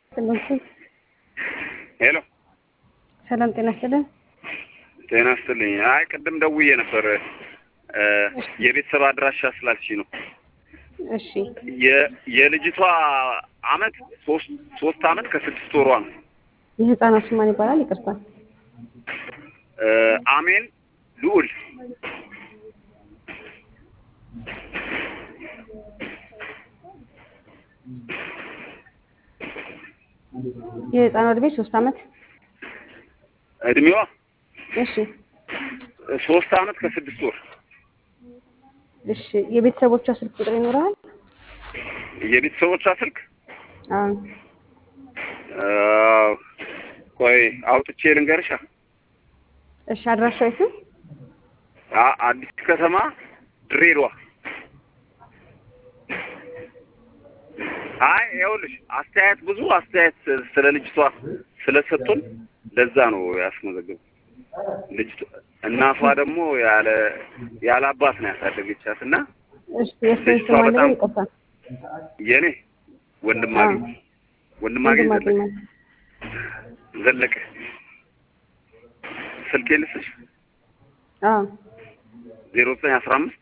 ሄሎ ሰላም ጤና ይስጥልን። ጤና ይስጥልኝ። አይ ቅድም ደውዬ ነበር የቤተሰብ አድራሻ ስላልሽኝ ነው። እሺ የ- የልጅቷ አመት ሶስት ሶስት አመት ከስድስት ወሯ ነው። የህፃናት ስም ማን ይባላል? ይቅርታ። እ አሜን ልዑል የህፃኗ እድሜ ሶስት አመት። እድሜዋ እሺ ሶስት አመት ከስድስት ወር። እሺ የቤተሰቦቿ ስልክ ቁጥር ይኖርሃል? የቤተሰቦቿ ስልክ አዎ አ፣ ቆይ አውጥቼ ልንገርሻ። እሺ አድራሻው የት ነው? አ- አዲስ ከተማ ድሬዳዋ። አይ ይኸውልሽ አስተያየት ብዙ አስተያየት ስለ ልጅቷ ስለሰጡን ለዛ ነው ያስመዘገቡ። ልጅቷ እናቷ ደግሞ ያለ ያለ አባት ነው ያሳደገቻት እና እሺ የእሱን ልጅቷ ስም አለ በጣም- ይቅርታ። የኔ ወንድማገኝ ወንድማገኝ ወንድማገኝ ዘለቀ ማለት ዘለቀ ስልኬ ልስሽ አዎ ዜሮ ዘጠኝ አስራ አምስት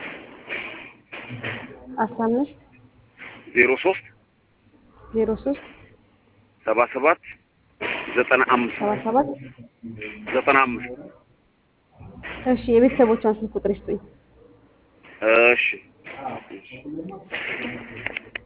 አስራ አምስት ዜሮ ሶስት ዜሮ ሶስት ሰባ ሰባት ዘጠና አምስት ሰባ ሰባት ዘጠና አምስት እሺ የቤተሰቦቿን ስልክ ቁጥር ይስጡኝ። እሺ